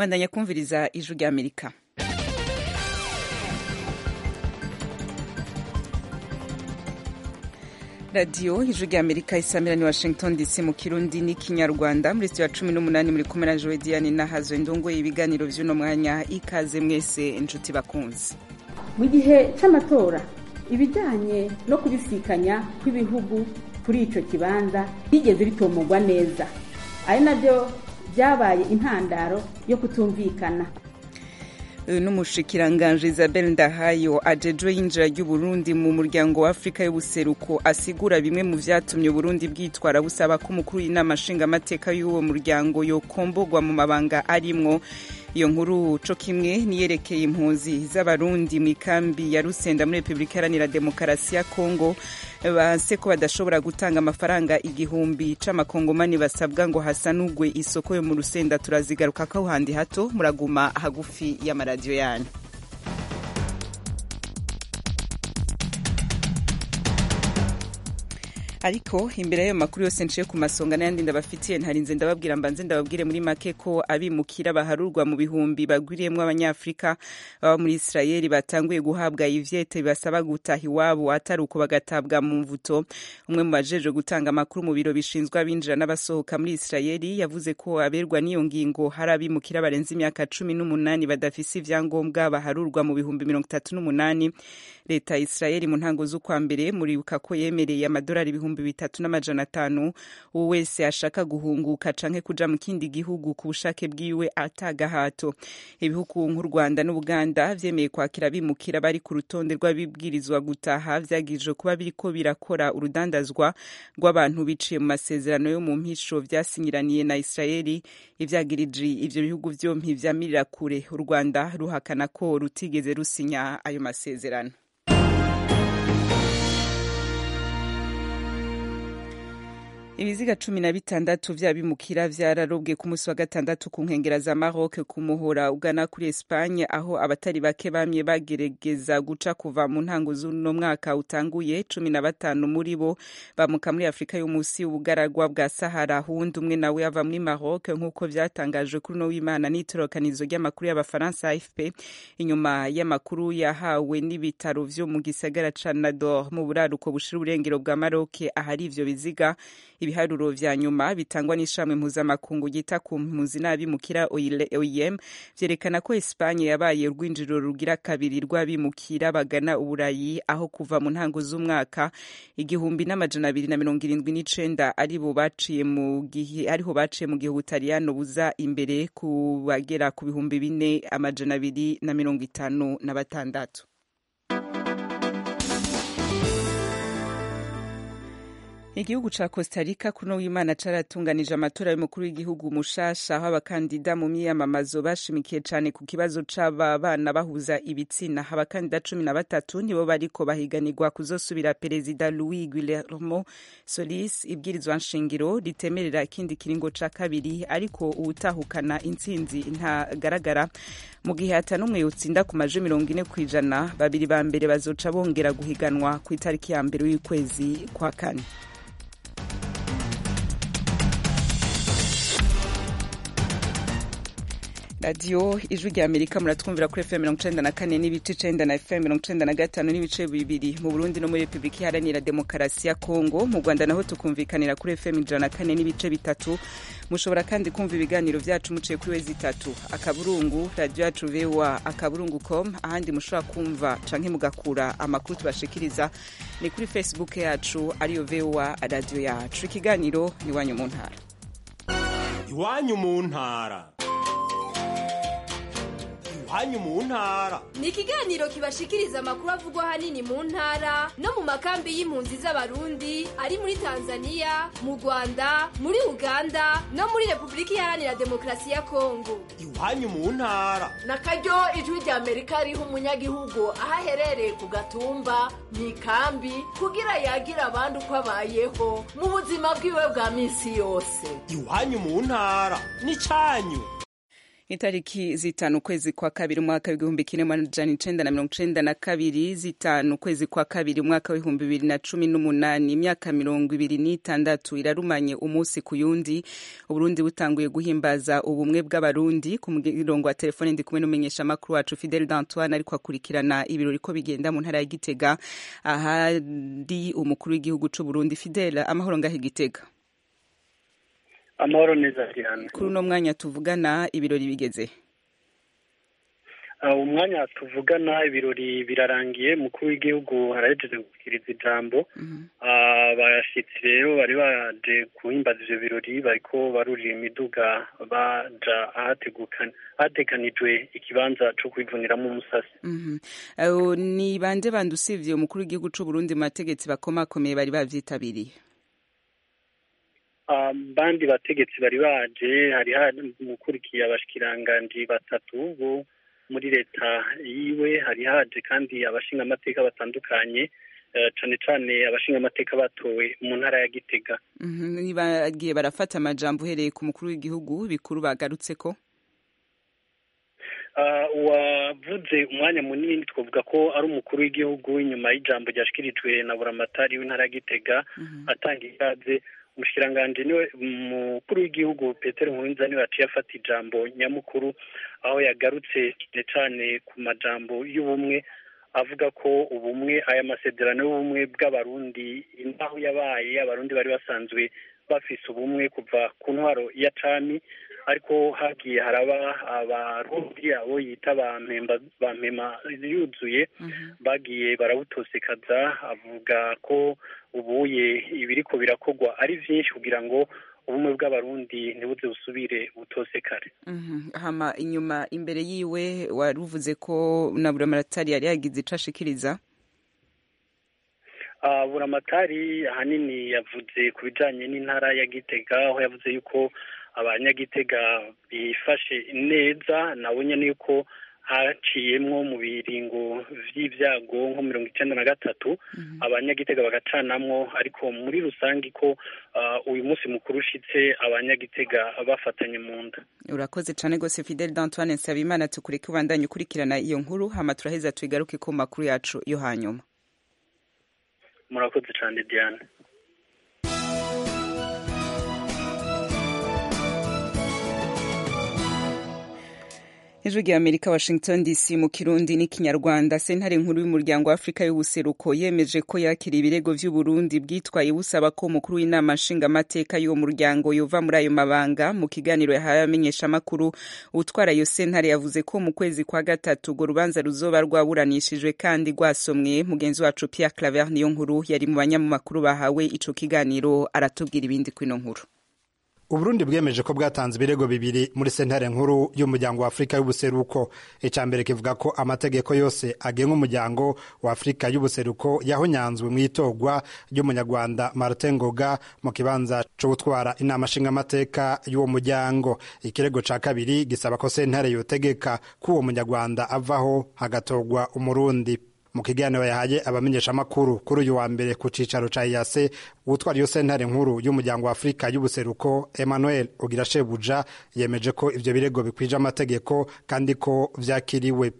mwandanya kumviriza ijwi rya amerika radiyo ijwi rya amerika isamira ni washington dc mu kirundi n'ikinyarwanda muri sitiyo ya cumi n'umunani muri kumwe na jowe diane nahazo indongoye ibiganiro vy'uno mwanya ikaze mwese inshuti bakunzi mu gihe c'amatora ibijanye no kubisikanya kw'ibihugu kuri ico kibanza byigeze bitomogwa neza ari navyo vyabaye intandaro yo kutumvikana n'umushikiranganji isabel ndahayo ajejwe yinjira ry'uburundi mu muryango wa afurika y'ubuseruko asigura bimwe mu vyatumye uburundi bwitwara busaba ko umukuru w'inama nshingamateka y'uwo muryango yokombogwa mu mabanga arimwo iyo nkuru co kimwe niyerekeye impunzi z'abarundi mu ikambi ya rusenda muri repubulika iharanira demokarasi ya kongo base ko badashobora gutanga amafaranga igihumbi c'amakongomani basabwa ngo hasanugwe isoko yo mu rusenda turazigarukako handi hato muraguma hagufi y'amaradiyo yanyu ariko imbere y'ayo makuru yose nciye ku masonga n'ayandi ndabafitiye ntarinze ndababwira mbanze ndababwire muri make ko abimukira baharurwa mu bihumbi bagwiriyemwo abanyafurika baba muri isirayeli batanguye guhabwa ivyete bibasaba gutaha iwabo atari uko bagatabwa mu mvuto umwe mu bajejwe gutanga amakuru mu biro bishinzwe abinjira n'abasohoka muri isirayeli yavuze ko aberwa n'iyo ngingo hari abimukira barenze imyaka cumi n'umunani badafise ivyangombwa baharurwa mu bihumbi mirongo itatu n'umunani leta ya isirayeli mu ntango z'ukwa mbere muribuka ko yemereye amadolari ibihumbi ibihumbi bitatu n'amajana atanu uwo wese ashaka guhunguka canke kuja mu kindi gihugu ku bushake bwiwe atagahato ibihugu nk'u rwanda n'ubuganda vyemeye kwakira bimukira bari ku rutonde rw'abibwirizwa gutaha vyagijwe kuba biriko birakora urudandazwa rw'abantu biciye mu masezerano yo mu mpisho vyasinyiraniye na israeli ivyagirije ivyo bihugu vyompi vyamirira kure u rwanda ruhakana ko rutigeze rusinya ayo masezerano ibiziga cumi na bitandatu vy'abimukira vyararobwe ku munsi wa gatandatu ku nkengera za Maroc ku muhora ugana kuri Espagne aho abatari bake bamye bagerageza guca kuva mu ntango z'uno mwaka utanguye cumi na batanu muri bo bamuka muri Afurika yo musi ubugaragwa bwa Sahara hundi umwe nawe ava muri Maroc nk'uko vyatangajwe kuri uno w'Imana n'itorokanizo ry'amakuru y'abafaransa AFP inyuma y'amakuru yahawe n'ibitaro vyo mu gisagara ca Nador mu buraruko bushira uburengero bwa Maroc ahari ivyo biziga ibiharuro vya nyuma bitangwa n'ishami mpuzamakungu ryita ku mpunzi n'abimukira OIM vyerekana ko Espanye yabaye urwinjiriro rugira kabiri rw'abimukira bagana uburayi aho kuva mu ntango z'umwaka igihumbi n'amajana abiri na mirongo irindwi n'icenda aribo baciye mu gihe ariho baciye mu gihe Ubutaliyano buza imbere ku bagera ku bihumbi bine amajana abiri na mirongo itanu na batandatu igihugu ca Costa Rica kuno w'Imana caratunganije amatora y'umukuru w'igihugu mushasha aho abakandida mu myiyamamazo bashimikiye cane ku kibazo c'aba bana bahuza ibitsina abakandida cumi na batatu nibo bariko bahiganirwa kuzosubira perezida Luis Guillermo Solis ibwirizwa nshingiro ritemerera ikindi kiringo ca kabiri ariko uwutahukana intsinzi ntagaragara mu gihe ata n'umwe yotsinda ku maje mirongo ine kw'ijana babiri ba mbere bazoca bongera guhiganwa ku itariki ya mbere y'ukwezi kwa kane radiyo ijwi rya amerika muratwumvira kuri fm mirongo icenda na kane n'ibice icenda na fm mirongo icenda na gatanu n'ibice bibiri mu burundi no muri repubulika iharanira demokarasi ya kongo mu rwanda naho tukumvikanira kuri fm ijana na kane n'ibice bitatu mushobora kandi kumva ibiganiro vyacu muciye kuri wezi itatu akaburungu radiyo yacu voa akaburungu com ahandi mushobora kumva canke mugakura amakuru tubashikiriza ni kuri facebook yacu ariyo voa radiyo yacu ikiganiro ni iwanyu mu ntara iwanyu mu ntara iwanyu mu ntara ni ikiganiro kibashikiriza amakuru avugwa ahanini mu ntara no mu makambi y'impunzi z'abarundi ari muri tanzania mu rwanda muri uganda no muri repubulika iharanira demokarasi ya kongo iwanyu mu ntara na karyo ijwi rya amerika riha umunyagihugu aho aherereye ku gatumba mu ikambi kugira yagira abandi uko abayeho mu buzima bwiwe bwa minsi yose iwanyu mu ntara ni canyu itariki zitanu ukwezi kwa kabiri umwaka w'igihumbi kimwe amajana icenda na mirongo icenda na kabiri zitanu ukwezi kwa kabiri umwaka w'ibihumbi bibiri na cumi n'umunani imyaka mirongo ibiri n'itandatu irarumanye umunsi ku yundi uburundi butanguye guhimbaza ubumwe bw'abarundi ku murongo wa telefone ndi kumwe n'umumenyesha makuru wacu fidel d'antoine ariko akurikirana ibirori ko bigenda mu ntara ya gitega ahari umukuru w'igihugu c'uburundi fidel amahoro ngaho igitega amahoro neza cyane kuri uno mwanya tuvugana ibirori bigeze umwanya tuvugana ibirori birarangiye mukuru w'igihugu harahejeje gushyikiriza ijambo abashyitsi rero bari baje guhimbaza ivyo birori bariko barurira imiduga baja ahateganijwe ikibanza co kwivuniramo umusasi ni bande bande usivye umukuru w'igihugu c'uburundi mu bategetsi bakomakomeye bari bavyitabiriye bandi bategetsi bari baje hari mukurikiye abashikiranganji batatu bo muri leta yiwe hari haje kandi abashinga amateka batandukanye cane cane abashinga amateka batowe mu ntara ya Gitega bagiye barafata amajambo uhereye ku mukuru w'igihugu bikuru bagarutseko wavuze umwanya munini twavuga ko ari umukuru w'igihugu inyuma y'ijambo ryashikirijwe na buramatari w'intara ya Gitega atanga ikaze umushikiranganji niwe umukuru w'igihugu Petero Nkurunziza niwe yaciye afata ijambo nyamukuru aho yagarutse cyane cyane ku majambo y'ubumwe avuga ko ubumwe aya masezerano y'ubumwe bw'abarundi imbaho yabaye abarundi bari basanzwe bafise ubumwe kuva ku ntwaro ya cami ariko hagiye haraba abarundi abo yita bampema yuzuye bagiye barawutosekaza avuga ko ubuye ibiriko birakorwa ari vyinshi kugira ngo ubumwe bw'abarundi ntibuze busubire butosekare hama inyuma imbere yiwe wari uvuze ko na buramatari yari yagize ico ashikiriza buramatari ahanini yavuze ku bijanye n'intara ya gitega aho yavuze yuko abanyagitega bifashe neza nabo nyene yuko haciyemwo mu biringo vy'ivyago nko mirongo icenda na gatatu abanyagitega bagacanamwo ariko muri rusange ko uyu munsi mukuru ushitse abanyagitega bafatanye mu nda urakoze cane gose fidel d'antoine nsabimana tukureke ubandanye ukurikirana iyo nkuru hama turaheza tuigaruke ku makuru yacu yo hanyuma murakoze cane diane ijwi rya amerika washington dc mu kirundi n'ikinyarwanda sentare nkuru y'umuryango wa afurika y'ubuseruko yemeje ko yakira ibirego vy'uburundi bwitwaye busaba ko umukuru w'inama nshingamateka y'uwo muryango yova muri ayo mabanga mu kiganiro yahawe abamenyeshamakuru utwara iyo sentare yavuze ko mu kwezi kwa gatatu urwo rubanza ruzoba rwaburanishijwe kandi rwasomwe mugenzi wacu pierre claver niyo nkuru yari mu banyamakuru bahawe ico kiganiro aratubwira ibindi kw'ino nkuru uburundi bwemeje ko bwatanze ibirego bibiri muri sentare nkuru y'umuryango wa afurika y'ubuseruko icya mbere kivuga ko amategeko yose agenga umuryango wa afurika y'ubuseruko yahonyanzwe mu itorwa ry'umunyarwanda martin ngoga mu kibanza cyo gutwara inama nshingamateka y'uwo muryango ikirego cya kabiri gisaba ko sentare yotegeka ko uwo munyarwanda avaho hagatorwa umurundi mu kiganiro yahaye abamenyeshamakuru kuri uyu wa mbere ku cicaro ca iyase utwara iyo sentare nkuru y'umuryango wa afurika y'ubuseruko emmanuel ogirashebuja yemeje ko ivyo birego bikwije amategeko kandi ko vyakiriwe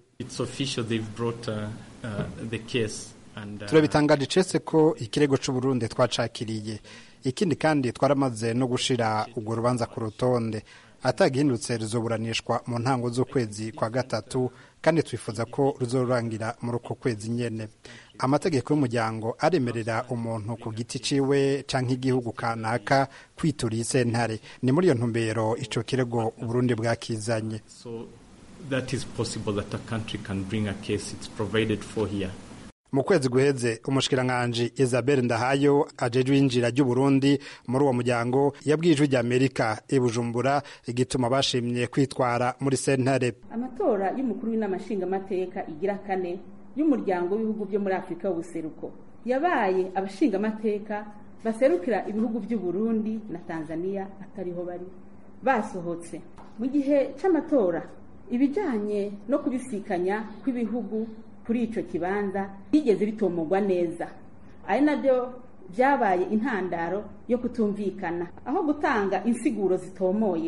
turabitangaje icese ko ikirego c'uburundi twacakiriye ikindi kandi twaramaze no gushira urwo rubanza ku rutonde atagihindutse ruzoburanishwa mu ntango z'ukwezi kwa gatatu kandi twifuza ko ruzorangira muri uko kwezi nyene amategeko y'umuryango aremerera umuntu ku giti ciwe canke igihugu kanaka kwitura iyi sentare ni muri iyo ntumbero ico kirego uburundi bwakizanye so that is possible that a country can bring a case it's provided for here mu kwezi guheze umushikiranganji Isabel Ndahayo ajejwe injira ry'Uburundi muri uwo muryango yabwiye ijwi ry'Amerika i Bujumbura igituma bashimye kwitwara muri sentare amatora y'umukuru w'inama nshingamateka igira kane y'umuryango w'ibihugu byo muri Afurika y'ubuseruko yabaye abashingamateka baserukira ibihugu by'u Burundi na Tanzania atariho bari basohotse mu gihe c'amatora ibijanye no kubisikanya kw'ibihugu kuri ico kibanza bigeze bitomogwa neza ari nabyo byabaye intandaro yo kutumvikana aho gutanga insiguro zitomoye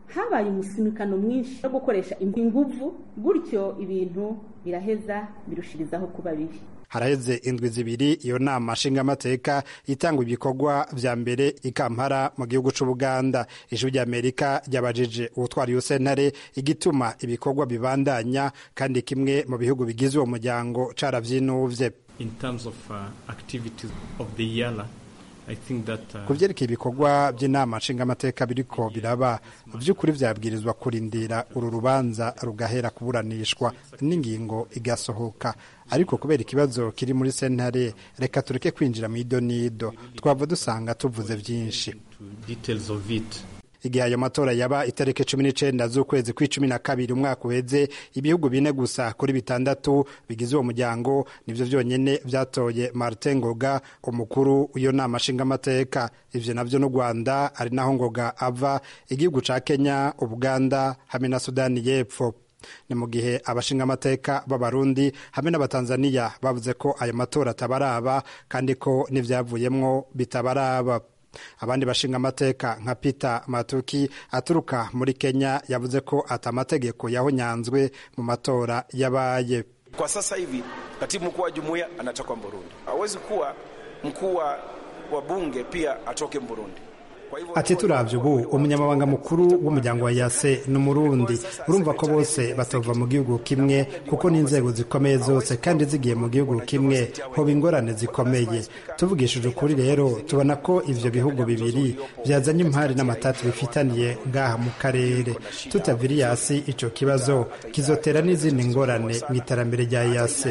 habaye umusimikano mwinshi wo gukoresha inguvu gutyo ibintu biraheza birushirizaho kuba bibi haraheze indwi zibiri iyo nama nshingamateka itanga ibikorwa vya mbere ikampara mu gihugu c'ubuganda ijwi ry'amerika ryabajije uwutwara iyo sentare igituma ibikorwa bibandanya kandi kimwe mu bihugu bigize uwo muryango caravyinuvye In terms of uh, activities of the YALA, I think that uh, ku vyerekeye ibikorwa by'inama nshingamateka biriko biraba vy'ukuri vyabwirizwa kurindira uru rubanza rugahera kuburanishwa n'ingingo igasohoka ariko kubera ikibazo kiri muri sentare reka tureke kwinjira mu idonido twava dusanga tuvuze vyinshi to details of it. igihe ayo matora yaba itariki cumi n'icenda z'ukwezi kw'icumi na kabiri umwaka uheze ibihugu bine gusa kuri bitandatu bigize uwo muryango nivyo vyonyene vyatoye martin ngoga umukuru w'iyo nama nshingamateka ivyo navyo n'u rwanda ari naho ngoga ava igihugu ca kenya ubuganda hamwe na sudani y'epfo ni mu gihe abashingamateka b'abarundi hamwe n'abatanzaniya bavuze ko ayo matora atabaraba kandi ko n'ivyavuyemwo bitabaraba abandi bashinga amateka nka Peter Matuki aturuka muri Kenya yavuze ko ata mategeko yahonyanzwe mu matora yabaye. Kwa sasa hivi katibu mkuu wa jumuiya anatoka Burundi, hawezi kuwa mkuu wa bunge pia atoke Burundi. ati turavye ubu umunyamabanga mukuru w'umuryango wa yase ni umurundi urumva ko bose batova mu gihugu kimwe kuko n'inzego zikomeye zose kandi zigiye mu gihugu kimwe hoba ingorane zikomeye tuvugishije ukuri rero tubona ko ivyo bihugu bibiri vyazanye impari n'amatati bifitaniye ngaha mu karere tutavira yasi ico kibazo kizotera n'izindi ngorane mu iterambere rya yase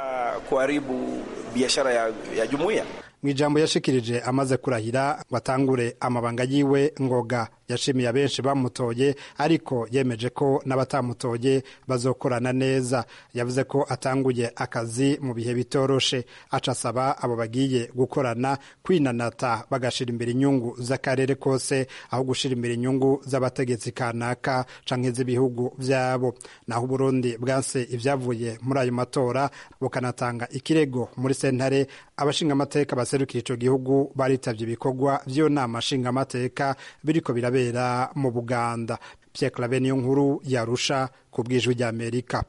kuharibu biashara ya, ya jumuiya mu ijambo yashikirije amaze kurahira ngo atangure amabanga yiwe ngoga yashimiye abenshi bamutoye ariko yemeje ko n'abatamutoye bazokorana neza yavuze ko atanguye akazi mu bihe bitoroshe aca asaba abo bagiye gukorana kwinanata bagashira imbere inyungu z'akarere kose aho gushira imbere inyungu z'abategetsi kanaka canke z'ibihugu vyabo naho uburundi bwanse ivyavuye muri ayo matora bukanatanga ikirego muri sentare abashingamateka baserukira ico gihugu baritavye ibikorwa vy'iyo nama nshingamateka biriko birabera mu buganda pierre clave niyo nkuru yarusha ku bwijwi ry'amerika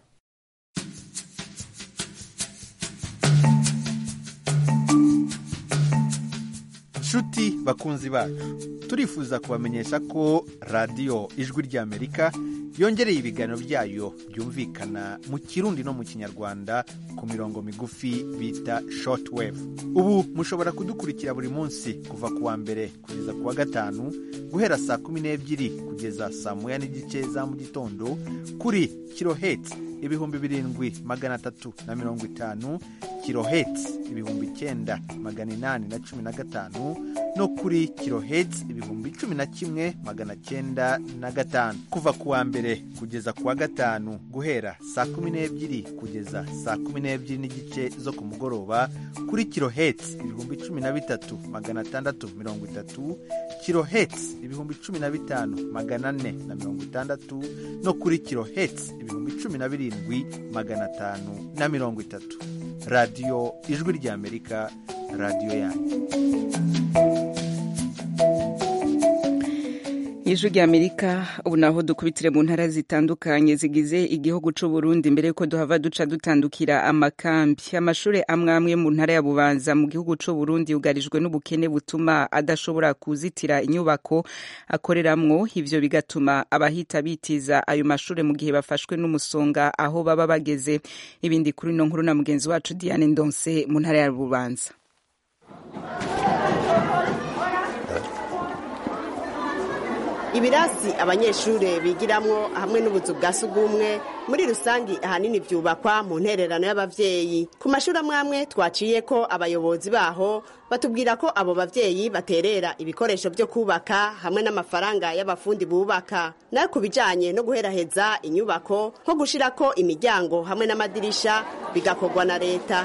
nshuti bakunzi bacu turifuza kubamenyesha ko radiyo ijwi ry'amerika yongereye ibiganiro byayo byumvikana mu kirundi no mu kinyarwanda ku mirongo migufi bita shortwave ubu mushobora kudukurikira buri munsi kuva ku wa mbere kugeza ku wa gatanu guhera saa kumi n'ebyiri kugeza saa moya n'igice za mu gitondo kuri kiloheti ibihumbi birindwi magana atatu na mirongo itanu kiloheti ibihumbi icyenda magana inani na cumi na gatanu no kuri kiloheti ibihumbi cumi na kimwe magana cyenda na gatanu kuva ku wa mbere kugeza ku wa gatanu guhera saa kumi n'ebyiri kugeza saa kumi n'ebyiri n'igice zo ku mugoroba kuri kiloheti ibihumbi cumi na bitatu magana atandatu mirongo itatu kiloheti ibihumbi cumi na bitanu magana ane na mirongo itandatu no kuri kiloheti ibihumbi cumi na birindwi magana atanu na mirongo itatu radiyo ijwi ry'amerika radiyo yanyu ijwi ry'amerika ubu naho dukubitire mu ntara zitandukanye zigize igihugu c'u Burundi mbere yuko duhava duca dutandukira amakambi amashuri amwe amwe mu ntara ya bubanza mu gihugu c'u Burundi yugarijwe n'ubukene butuma adashobora kuzitira inyubako akoreramwo ivyo bigatuma abahita bitiza ayo mashuri mu gihe bafashwe n'umusonga aho baba bageze ibindi kuri no nkuru na mugenzi wacu Diane Ndonse mu ntara ya bubanza ibirasi abanyeshuri bigiramwo hamwe n'ubuzu bwa sugumwe muri rusangi ahanini byubakwa mu ntererano y'abavyeyi ku mashuri amwe amwe twaciye ko abayobozi baho batubwira ko abo bavyeyi baterera ibikoresho byo kubaka hamwe n'amafaranga y'abafundi bubaka nayo ku bijanye no guheraheza inyubako nko gushirako imiryango hamwe n'amadirisha bigakorwa na leta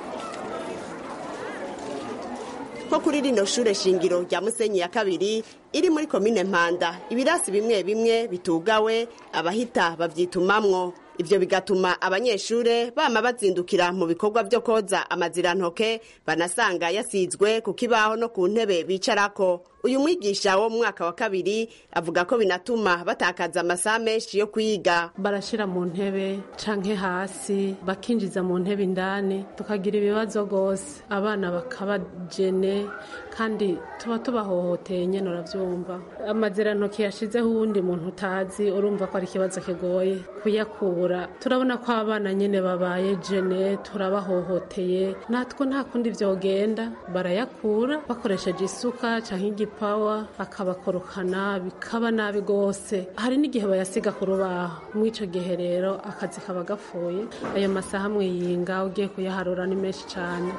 nko kuri rino shure shingiro rya musenyi ya kabiri iri muri komine mpanda ibirasi bimwe bimwe bitugawe abahita babyitumamwo ivyo bigatuma abanyeshure bama bazindukira mu bikorwa vyo koza amazirantoke banasanga yasizwe ku kibaho no ku ntebe bicarako uyu mwigisha wo mu mwaka wa kabiri avuga ko binatuma batakaza amasaha menshi yo kwiga barashyira mu ntebe canke hasi bakinjiza mu ntebe indani tukagira ibibazo rwose abana bakabajene kandi tuba tubahohoteye nyine urabyumva amazirantoki yashizeho uwundi muntu utazi urumva ko ari ikibazo kigoye kuyakura turabona ko abana nyine babaye jene turabahohoteye natwe nta kundi byogenda barayakura bakoresheje isuka cyangwa igipawa bakabakorokana bikaba nabi rwose hari n'igihe bayasiga ku rubaho muri icyo gihe rero akazi kaba gapfuye ayo masaha mwiyinga ugiye kuyaharura ni menshi cyane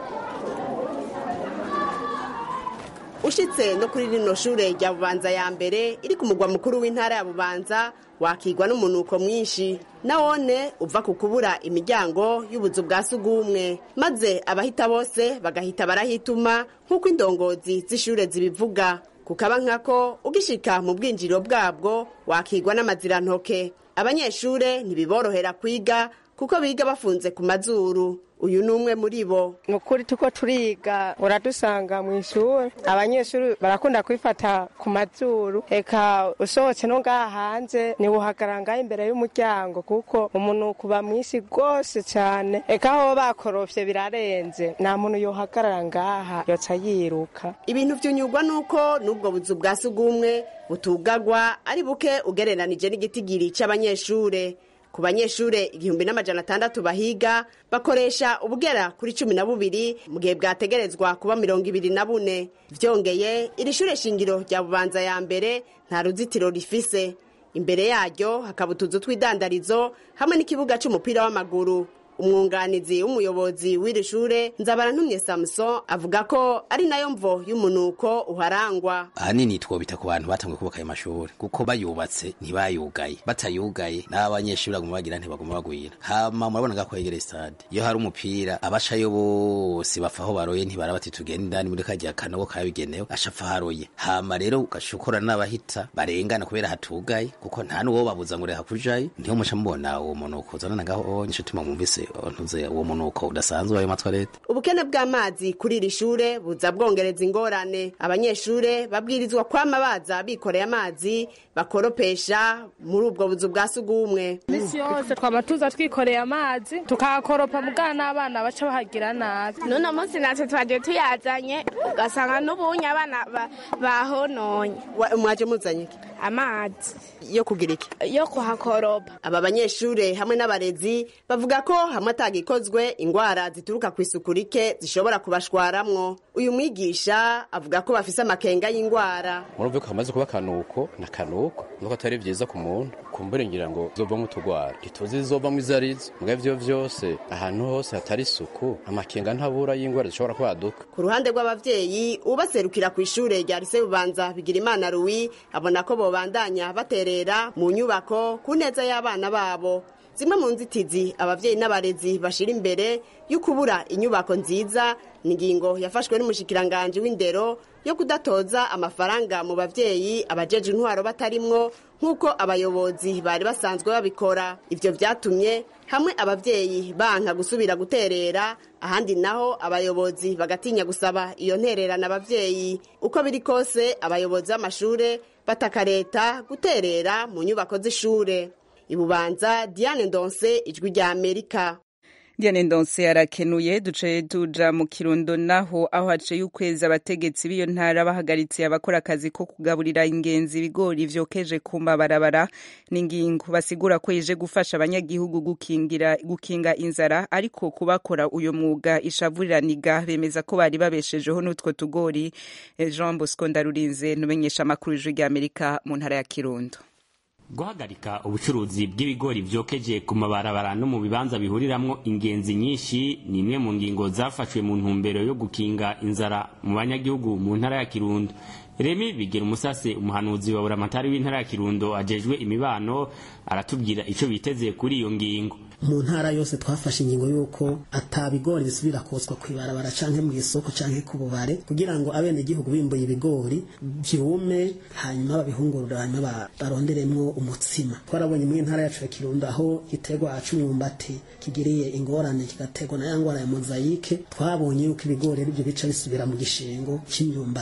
ushitse no kuri rino shure rya bubanza ya mbere iri ku mugwa mukuru w'intara ya bubanza wakigwa n'umunuko mwinshi nawone uva ku kubura imiryango y'ubuzu bwa sugumwe maze abahita bose bagahita barahituma nk'uko indongozi z'ishure zibivuga kukaba nkako ugishika mu bwinjiriro bwabwo wakigwa n'amazirantoke abanyeshure ntibiborohera kwiga kuko biga bafunze ku mazuru uyu ni umwe muri bo ni ukuri tuko turiga uradusanga mu ishuri abanyeshuri barakunda kwifata ku mazuru eka usohotse no ngaha hanze ntiwuhagarara ngaho imbere y'umuryango kuko umunuko uba mwinshi rwose cyane eka aho bakorofye birarenze nta muntu yohagarara ngaha yoca yiruka ibintu byunyurwa nuko n'ubwo buzu bwa sugumwe butugagwa ari buke ugereranije n'igitigiri cy'abanyeshure ku banyeshure igihumbi n'amajana atandatu bahiga bakoresha ubugera kuri cumi na bubiri mu gihe bwategerezwa kuba mirongo ibiri na bune vyongeye iri shure shingiro rya bubanza ya mbere nta ruzitiro rifise imbere yaryo hakaba utuzu tw'idandarizo hamwe n'ikibuga c'umupira w'amaguru umwunganizi w'umuyobozi w'iri shure nzabarantumye samuson avuga ko ari nayo mvo y'umunuko uharangwa ahanini twobita ku bantu batanguye kubaka ayo mashuri kuko bayubatse ntibayugaye batayugaye n'abanyeshuri baguma bagira ntibaguma bagwira hama murabona ko yegereye stade iyo hari umupira abashayo bose bapfa aho baroye ntibara bati tugenda indani muri kajya kanogo kabigenewe ashapfa haroye hama rero ugashukura n'abahita barengana kubera hatugaye kuko nta n'uwo babuza ngo reha kujayo niho muca mubona uwo munuko uzanana ngaho inshuti mwumvise ntuze uwo munuko udasanzwe ayo matwarete ubukene bw'amazi kuri iri shure buza bwongereza ingorane abanyeshure babwirizwa kwama baza bikoreye amazi bakoropesha muri ubwo buzu bwa sugumwe misi yose twaba tuza twikoreye amazi tukahakoropa mugana n'abana baca bahagira nabi n'uno munsi natwe twagiye tuyazanye ugasanga n'ubunye abana bahononye mwaje muzanye iki amazi yo kugira iki yo kuhakoropa aba banyeshure hamwe n'abarezi bavuga ko hamwe atagikozwe ingwara zituruka ku isuku rike zishobora kubashwaramwo uyu mwigisha avuga ko bafise amakenga y'ingwara murumve ko hamaze kuba akanuko na kanuko nuko atari vyiza ku muntu kumbure ngira ngo zovamwo utugwara ntituzi zizovamwo izo arizo mbwa ivyo vyose ahantu hose hatari isuku amakenga ntabura y'ingwara zishobora kwaduka ku ruhande rw'abavyeyi ubaserukira ku ishure rya rise bubanza bigira imana ruwi abona ko bobandanya baterera mu nyubako ku neza y'abana babo zimwe mu nzitizi abavyeyi n'abarezi bashira imbere yo kubura inyubako nziza ni ingingo yafashwe n'umushikiranganji w'indero yo kudatoza amafaranga mu bavyeyi abajeje intwaro batarimwo nk'uko abayobozi bari basanzwe babikora ivyo vyatumye hamwe abavyeyi banka gusubira guterera ahandi naho abayobozi bagatinya gusaba iyo ntererana abavyeyi uko biri kose abayobozi b'amashure bataka leta guterera mu nyubako z'ishure ibubanza diane ndonse ijwi rya amerika Diane Ndonse arakenuye duce tuja mu Kirundo naho aho haciye ukwezi abategetsi b'iyo ntara bahagaritse abakora akazi ko kugaburira ingenzi ibigori vyokeje ku mabarabara n'ingingo basigura ko ije gufasha abanyagihugu gukingira gukinga inzara ariko kubakora uyo mwuga ishavuriraniga bemeza ko bari babeshejeho n'utwo tugori Jean Bosco Ndarurinze numenyesha amakuru y'ijwi rya Amerika mu ntara ya Kirundo guhagarika ubucuruzi bw'ibigori vyokeje ku mabarabara no mu bibanza bihuriramwo ingenzi nyinshi ni imwe mu ngingo zafashwe mu ntumbero yo gukinga inzara mu banyagihugu mu ntara ya kirundo remi bigira umusase umuhanuzi wa buramatari w'intara ya kirundo ajejwe imibano aratubwira ico biteze kuri iyo ngingo mu ntara yose twafashe ingingo y'uko atabigori bisubira kotswa ku ibarabara canke mu isoko canke ku bubare kugira ngo abenegihugu bimbuye ibigori vyume hanyuma babihungurura hanyuma baronderemwo umutsima twarabonye mu ntara yacu ya kirundo aho igiterwa c'umwumbati kigiriye ingorane kigaterwa na ya ngwara ya mozayike twabonye yuko ibigori arivyo bica bisubira mu gishingo c'imyumbati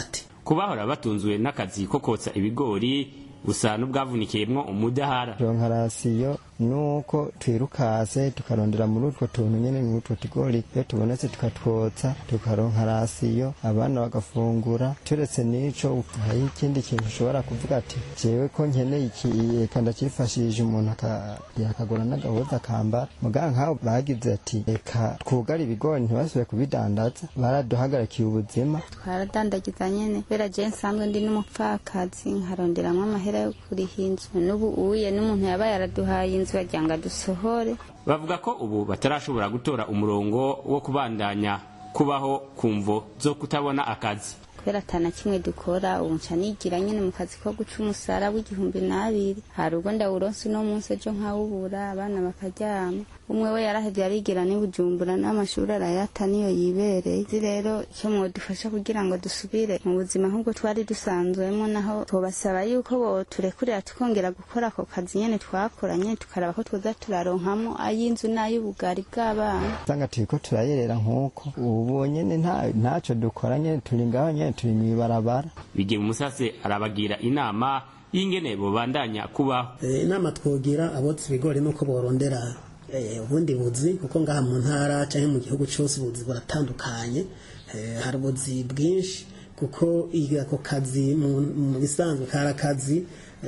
ku bahora batunzwe n'akazi ko kotsa ibigori busa n'ubwavunikiyemwo umudahara ronka rasiyo nuko twirukase tukarondera muri utwo tuntu nyene muri utwo tugori iyo tubonetse tukatwotsa tukaronka rasiyo abana bagafungura turetse n'ico hari ikindi kintu ushobora kuvuga ati jewe ko nkeneye iki reka ndakifashije umuntu yakagura n'agahuza akambara muga nk'aho bagize ati reka twugare ibigori ntibasubire kubidandaza baraduhagarikiye ubuzima twaradandagiza nyene kubera je nsanzwe ndi n'umupfakazi nkaronderamwo amahera yo kuriha inzu n'ubu uye n'umuntu yabaye araduhaye inzu wagira ngo adusohore bavuga ko ubu batarashobora gutora umurongo wo kubandanya kubaho ku mvo zo kutabona akazi kubera atana kimwe dukora ubu nca nigira nyene mu kazi ko guca umusara w'igihumbi n'abiri hari ubwo ndawuronse uno munsi ejo nkawubura abana bakaryama umwe we yarahevye arigira ni bujumbura n'amashuri arayata niyo yibereye izi rero icyo mwodufasha kugira ngo dusubire mu buzima nk'ubwo twari dusanzwemo naho tubasaba yuko boturekurira tukongera gukora ako kazi nyene twakora nyene tukaraba ko twoza turaronkamo ay'inzu n'ay'ubugari bw'abana usanga turiko turayerera nk'uko ubu nyene ntaco dukora nyene turi ngaho nyene turi mw'ibarabara bigiye umusase arabagira inama y'ingene bobandanya kubaho inama twogira abotsa ibigori nuko borondera ubundi buzi kuko ngaha mu ntara cyangwa mu gihugu cyose ubuzi buratandukanye hari ubuzi bwinshi kuko ako kazi mu bisanzwe kari akazi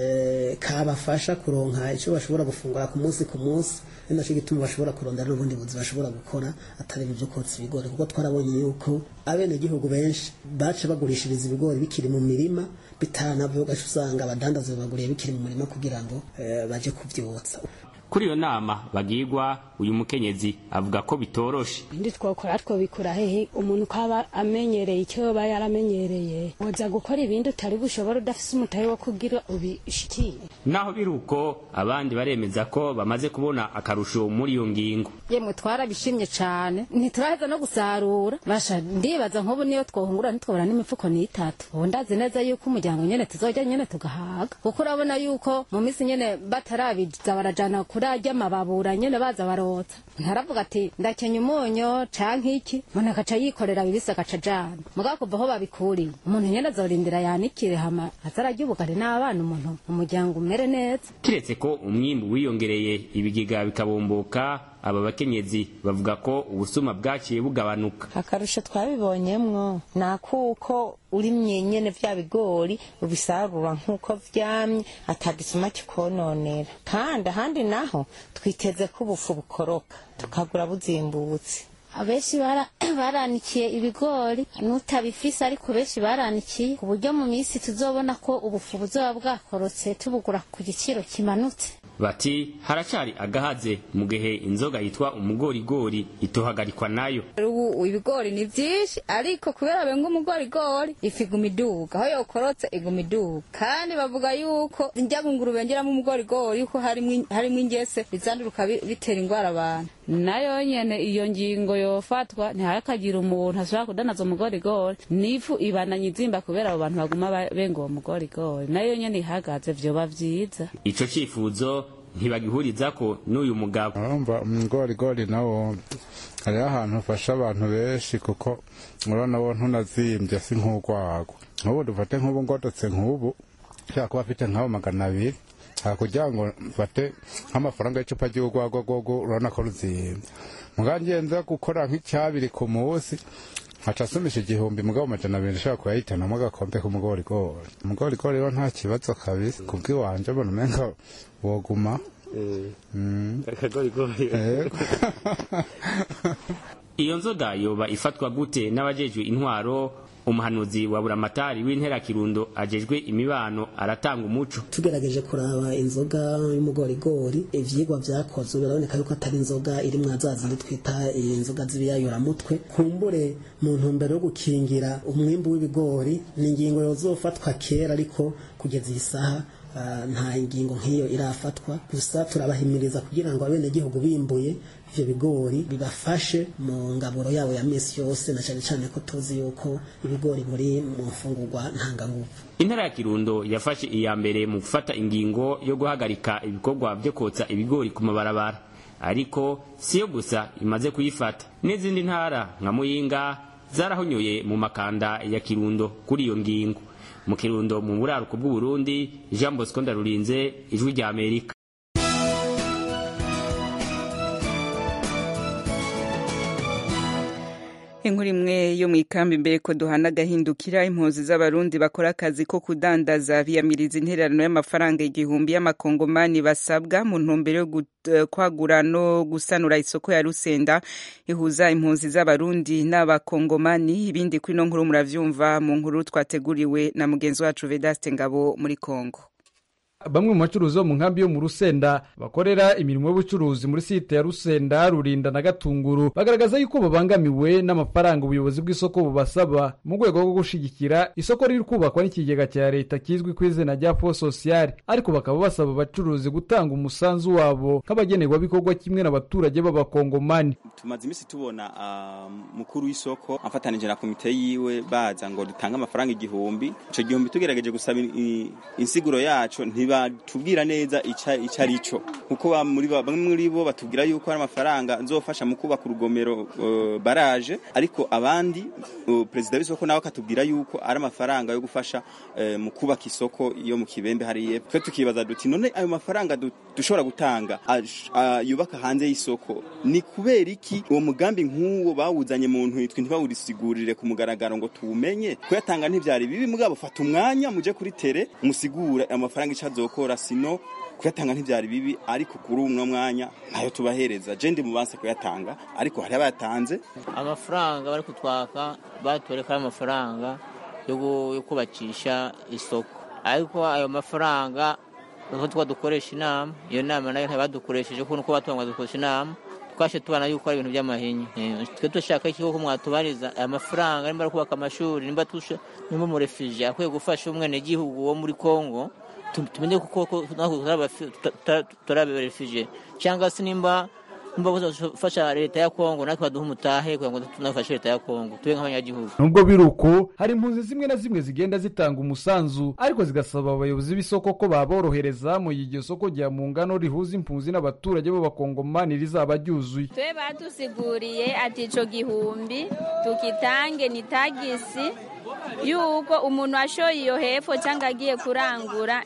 kabafasha kuronka icyo bashobora gufungura ku munsi ku munsi ni nacyo gituma bashobora kurondera n'ubundi buzi bashobora gukora atari ibyo kotsa ibigori kuko twarabonye yuko abenegihugu benshi baca bagurishiriza ibigori bikiri mu mirima bitanavyo ugaca usanga abadandaza babaguriye bikiri mu murima kugira ngo baje kuvyotsa kuri iyo nama bagirwa uyu mukenyezi avuga ko bitoroshe ndi twokora twobikura hehe umuntu ukaba amenyereye icyo yoba yaramenyereye woza gukora ibindi utari bushobora udafise umutahe wo kugira ubishikiye naho biri uko abandi baremeza ko bamaze kubona akarusho muri iyo ngingo yemwe twarabishimye cane ntituraheza no gusarura basha ndibaza nk'ubu niyo twohungura ntitwobora n'imifuko n'itatu ubu ndazi neza yuko umuryango nyene tuzojya nyene tugahaga kuko urabona yuko mu minsi nyene batarabiza barajana kurarya amababura nyene baza barotsa ntaravuga ati ndakenya umunyo canke iki umuntu akaca yikorera bibisi agaca ajana mugabo kuva aho babikuriye umuntu nyene azorindira yanikire hama azararya ubugari n'abana umuntu umuryango umere neza kiretse ko umwimbu wiyongereye ibigega bikabomboka aba bakenyezi bavuga ko ubusuma bwaciye bugabanuka akarusho twabibonyemwo ni akuko urimye nyene vya bigori ubisarura nk'uko vyamye atagisuma kikononera kandi ahandi naho twiteze ko ubufu bukoroka tukagura buzimbutse abenshi baranikiye ibigori n'utabifise ariko benshi baranikiye ku buryo mu minsi tuzobona ko ubufu buzoba bwakorotse tubugura ku giciro kimanutse bati haracari agahaze mu gihe inzoga yitwa umugorigori itohagarikwa nayo ubu ibigori ni vyinshi ariko kubera benga umugorigori ifu iguma iduga aho yokorotse iguma iduga kandi bavuga yuko njya ngunguru bengeramo umugorigori yuko harimwo ingese bizanduruka bitera ingwara abantu nayo nyene iyo ngingo yofatwa ntihakagira umuntu ashobora kudanaza umugorigori n'ifu ibananye izimba kubera abo bantu baguma benga uwo mugorigori nayo nyene ihagaze vyoba vyiza ico cifuzo ntibagihuriza ko n'uyu mugabo urumva umugorigori nawo hariho ahantu ufasha abantu benshi kuko urabona wo ntunazimbye si nk'urwagwa nk'ubu dufate nk'ubu ngodotse nk'ubu ushobora kuba afite nk'abo magana abiri kugira ngo mfate nk'amafaranga y'icupa ry'urwagwa rwogo urabona ko ruzimbye mugangiye nza gukora nk'icyabiri ku munsi nkaca asumisha igihumbi mugabo amajana abiri nshobora kuyahitanamo agakombe k'umugorigori umugorigori rero nta kibazo kabisa kubw'iwanje mbona umenga woguma iyo nzoga yoba ifatwa gute n'abajejwe intwaro umuhanuzi wa buramatari w'intera kirundo ajejwe imibano aratanga umuco tugerageje kuraba inzoga y'umugorigori ivyigwa vyakozwe biraboneka yuko atari inzoga iri mwazazindi twita inzoga z'ibiyayuramutwe kumbure mu ntumbero yo gukingira umwimbu w'ibigori ni ingingo yozofatwa kera ariko kugeza iyi saha nta ngingo nk'iyo irafatwa gusa turabahimiriza kugira ngo abenegihugu bimbuye ivyo bigori bibafashe mu ngaburo yabo ya misi yose na cane cane ko tuzi yuko ibigori buri mu mfungurwa ntanganguvu intara ya kirundo yafashe iya mbere mu gufata ingingo yo guhagarika ibikorwa vyo kotsa ibigori ku mabarabara ariko siyo gusa imaze kuyifata n'izindi ntara nka muyinga zarahonyoye mu makanda ya kirundo kuri iyo ngingo mu kirundo mu buraruko bw'uburundi jean bosco ndarurinze ijwi rya amerika inkuru imwe yo mu ikambi imbere ko duhana agahindukira impunzi z'abarundi bakora akazi ko kudandaza biyamiriza intererano y'amafaranga igihumbi y'amakongomani basabwa mu ntumbero yo kwagura no gusanura isoko ya rusenda ihuza impunzi z'abarundi n'abakongomani ibindi kuri ino nkuru muravyumva mu nkuru twateguriwe na mugenzi wacu vedaste ngabo muri kongo bamwe mu bacuruzi bo mu nkambi yo mu rusenda bakorera imirimo y'ubucuruzi muri site ya rusenda rurinda na gatunguru bagaragaza yuko babangamiwe n'amafaranga ubuyobozi bw'isoko bubasaba mu rwego rwo gushigikira isoko riri kubakwa n'ikigega cya leta kizwi ku izina rya fo sosiyali ariko bakaba basaba abacuruzi gutanga umusanzu wabo nk'abagenerwabikorwa kimwe n'abaturage b'abakongomani tumaze iminsi tubona mukuru w'isoko afatanije na komite yiwe baza ngo dutange amafaranga igihumbi icyo gihumbi tugerageje gusaba insiguro yacu batubwira neza icyo ari cyo kuko bamwe muri bo batubwira yuko ari amafaranga nzofasha mu kubaka urugomero baraje ariko abandi perezida w'isoko nawe akatubwira yuko ari amafaranga yo gufasha mu kubaka isoko yo mu kibembe hariya twe tukibaza duti none ayo mafaranga dushobora gutanga yubaka hanze y'isoko ni kubera iki uwo mugambi nk'uwo bawuzanye mu ntwitwe ntibawurisigurire ku mugaragaro ngo tuwumenye kuyatanga ntibyari bibi mugabo fata umwanya muje kuri tere musigure amafaranga icyo azokora sino kuyatanga ntibyari bibi ariko kuri uno mwanya ntayo tubahereza je ndi mubanse kuyatanga ariko hari abayatanze amafaranga bari kutwaka batoreka amafaranga yo kubakisha isoko ariko ayo mafaranga nuko tuba dukoresha inama iyo nama nayo ntibadukoresheje kuko nuko batubanga dukoresha inama twashe tubona yuko ari ibintu by'amahinya twe dushaka ikigo ko mwatubariza aya mafaranga nimba ari kubaka amashuri nimba nimba umurefije akwiye gufasha umwenegihugu wo muri kongo tumenye kuko turaberefije cyangwa se nimba gufasha leta ya kongo natwe baduha umutahe kugira ngo tunafashe leta ya kongo tube nk'abanyagihugu nubwo biri uko hari impunzi zimwe na zimwe zigenda zitanga umusanzu ariko zigasaba abayobozi b'isoko ko baborohereza mu iryo soko rya mu ngano rihuza impunzi n'abaturage b'abakongomani rizaba ryuzuye twe badusiguriye ati ico gihumbi tukitange ni tagisi yuko umuntu ashoye iyo hepfo cyangwa agiye kurangura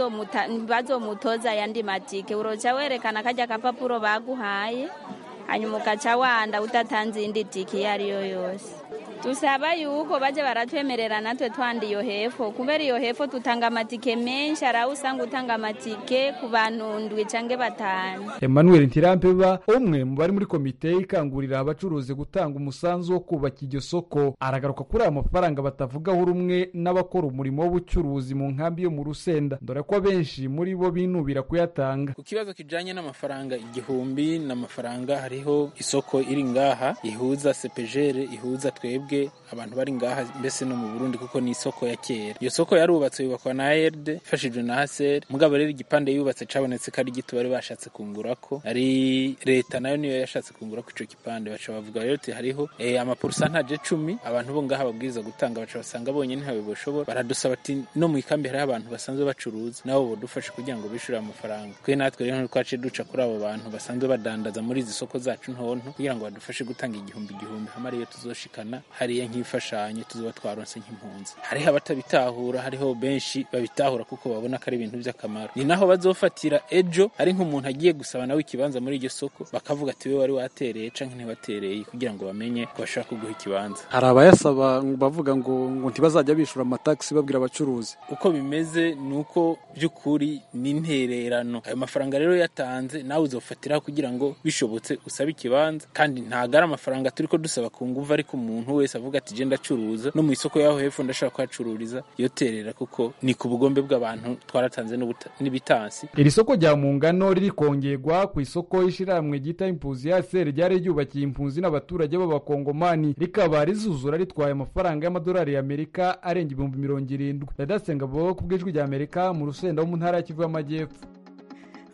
ntibazomutoza ayandi matike uroca werekana kajya kapapuro baguhaye hanyuma ugaca wanda udatanze indi tike iyo ariyo yose dusaba yuko bajya baratwemerera natwe twanda iyo hepfo kubera iyo hepfo tutanga amatike menshi hari aho usanga utanga amatike ku bantu ndwi cyangwa batanu emmanuel ntirampeba umwe mu bari muri komite ikangurira abacuruzi gutanga umusanzu wo kubaka iryo soko aragaruka kuri aya mafaranga batavugaho rumwe n'abakora umurimo w'ubucuruzi mu nkambi yo mu rusenda dore ko abenshi muri bo binubira kuyatanga ku kibazo kijanye n'amafaranga igihumbi n'amafaranga hariho isoko iri ngaha ihuza sepejere ihuza twebwe abantu bari ngaha mbese no mu Burundi kuko ni isoko ya kera iyo soko yarubatse yubakwa na ARD ifashijwe na HCR mugabo rero igipande yubatse cabonetse ko ari gito bari bashatse kungurako ari leta nayo niyo yashatse kungurako ico gipande baca bavuga rero ati hariho eh, amaporusantaje cumi abantu bo ngaha babwiriza gutanga baca basanga bonyene ntawe boshobora baradusaba ati no mu ikambi hariho abantu basanzwe bacuruza nabo bodufashe kugira ngo bishure amafaranga twe natwe rero ntitwaciye duca kuri abo bantu basanzwe badandaza muri izi soko zacu ntonto kugira ngo badufashe gutanga igihumbi igihumbi hamwe ariyo tuzoshikana hariya nk'imfashanyo tuzoba twaronse nk'impunzi hariho abatabitahura hariho benshi babitahura kuko babona ko ari ibintu by'akamaro ni naho bazofatira ejo ari nk'umuntu agiye gusaba nawe ikibanza muri iryo soko bakavuga ati we wari watereye canke ntiwatereye kugira ngo bamenye ko bashaka kuguha ikibanza hari abayasaba bavuga ngo ngo ntibazajya bishura amatagisi babwira abacuruzi uko bimeze ni uko by'ukuri ni intererano ayo mafaranga rero yatanze nawe uzofatiraho kugira ngo bishobotse usabe ikibanza kandi ntago ari amafaranga turi ko dusaba ku nguvu ariko umuntu wese avuga ati genda acuruza no mu isoko yaho hepfo ndashaka kuhacururiza yoterera kuko ni ku bugombe bw'abantu twaratanze n'ibitansi iri soko rya mu ngano riri kongerwa ku isoko y'ishyirahamwe ryita impunzi ya seri ryari ryubakiye impunzi n'abaturage b'abakongomani rikaba rizuzura ritwaye amafaranga y'amadolari y'amerika arenga ibihumbi mirongo irindwi radasenga bo ku bw'ijwi rya amerika mu rusenda wo mu ntara ya kivu y'amajyepfo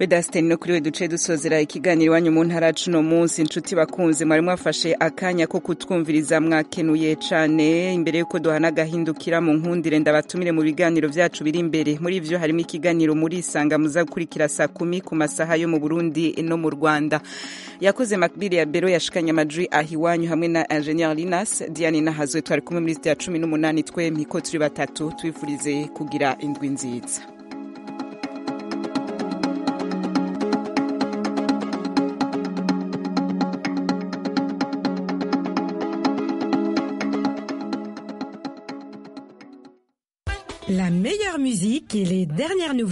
bedasiteni no kuri we duce dusozera ikiganiro iwanyu mu ntara cuno munsi inshuti bakunze mwari mwafashe akanya ko kutwumviriza mwakenuye cane imbere yuko duhana agahindukira mu nkundire ndabatumire mu biganiro vyacu biri imbere muri ivyo harimo ikiganiro muri isanga muza gukurikira saa kumi ku masaha yo mu burundi no mu rwanda yakoze makbiri ya bero yashikanye amajwi aha iwanyu hamwe na ingenieur linas diane nahazwe twari kumwe muri sitiya cumi n'umunani twempi ko turi batatu twifurize kugira indwi nziza La meilleure musique et les dernières nouvelles.